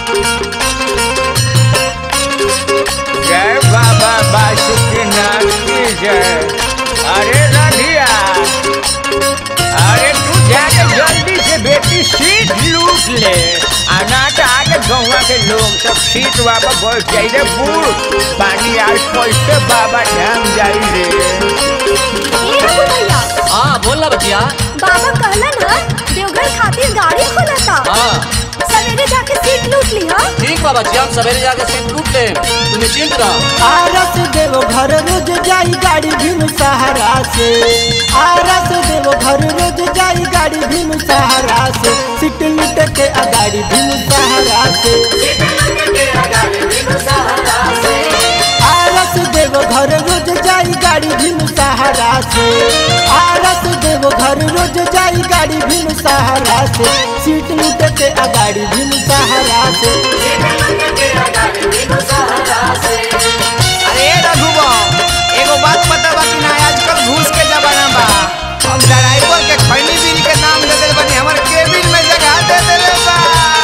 जय बाबा बासुकीनाथ की जय अरे रधिया अरे तू जाके जल्दी से बेटी सीट लूट ले आना तो आगे गौवा के लोग सब सीट वापस बैठ जाई रे बूढ़ पानी आज कैसे बाबा धाम जाई रे ए रघु भैया हाँ बोल ना बचिया बाबा कहलन ह देवघर खातिर गाड़ी खोलता हाँ सवेरे जाके सीट लूट ली हा ठीक बा बचिया हम सवेरे जाके सीट लूट ले तू निश्चिंत रह आरस देव घर रोज जाई गाड़ी भीम सहारा से आरस देव घर रोज जाई गाड़ी भीम सहारा से सीट लूट के आ गाड़ी भीम सहारा से आरस देव घर रोज जाई गाड़ी भीम सहारा से आरस देव घर रोज जाई गाड़ी भीम सहारा से सीट लूट के आ गाड़ी भीम सहारा से अरे रघुबा एगो बात पता बा कि ना आजकल घूस के जमाना बा हम ड्राइवर के खैनी बिल के नाम दे देले बानी हमर केबिन में जगह दे देले बा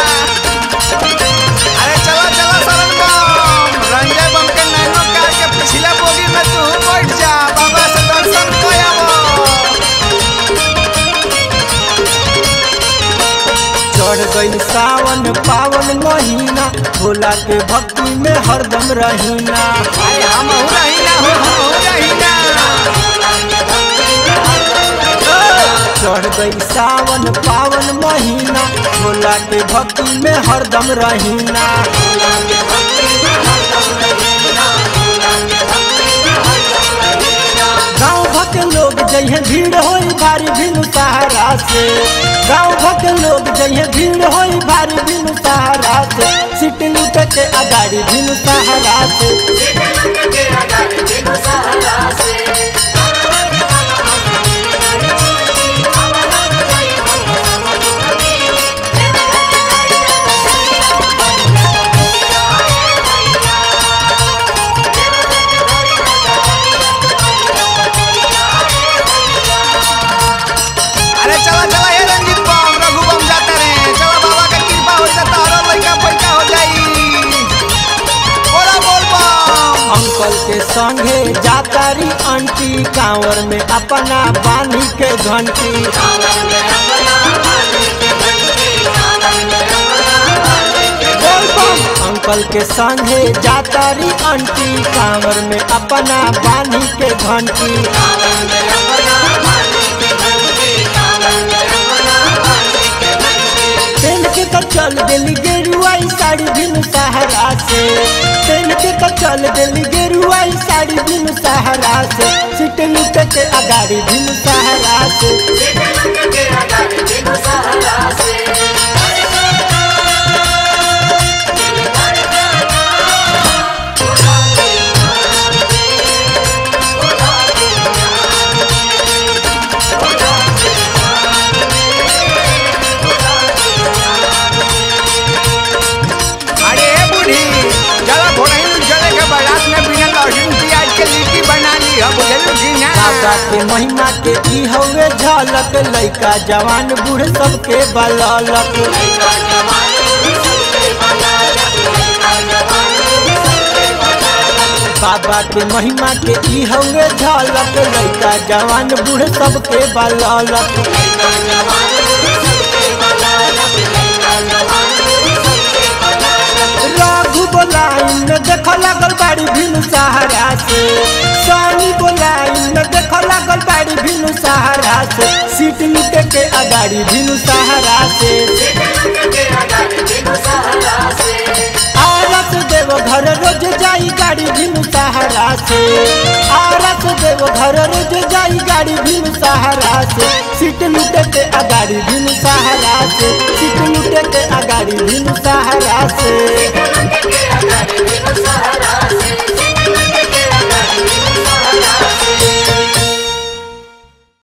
अरे चलो चलो शरण बम रंजय बम के नैनो कार के पिछला बोगी में तू बैठ जा बाबा से दर्शन कर आवो चढ़ गई सावन पावन महीना भोला के भक्ति में हरदम रहीना अरे हम हो रही ना हो हम हो रही ना चढ़ गई सावन पावन महीना भोला के भक्ति में हरदम रहीना गाँव भक्त लोग जइहे भीड़ होई भारी भीम सहारा से गाँव भक्त लोग जइहे भीड़ होई भारी भीम सहारा से सीट लूट के आ गाड़ी भीम सहारा से अरे चला चला हे रंजीत बम रघु बम जाते रहे चलो बाबा के कृपा हो जाता हर लड़का पैका हो जाई बोला बोल बम अंकल के संगे जातारी आंटी कांवर में अपना बांधी के घंटी बोल बम। अंकल के संगे जातारी आंटी कांवर में अपना बांधी के घंटी पेन के तो चल दिली गेरुआई साड़ी बिनु सहारा से पेन के तो चल दिली गेरुआई साड़ी बिनु सहारा से सीट लूट के अगाड़ी बिनु सहारा से अरे ए बूढ़ी चलो घोड़ाई चले के बारात में बिना लहसुन प्याज के लिट्टी बना ली हम बुझलू कि ना बाबा के महिमा के ई हवे झलक लइका जवान बूढ़ सबके बललक बाबा के महिमा के ई हवे झलक लइका जवान बूढ़ सबके बललक रघु बोलाइन देख लागल बाड़ी भिनु सहारा से सानी बोलाइन देख लागल बाड़ी भिनु सहारा से सीट लूटे के अगाड़ी भिनु सहारा से आरस देव घर रोज जाई गाड़ी भिनु सहारा से आरस देव घर रोज जाई गाड़ी भिनु सहारा से सीट लूटे के अगाड़ी भिनु सहारा से सीट लूटे के अगाड़ी भिनु सहारा से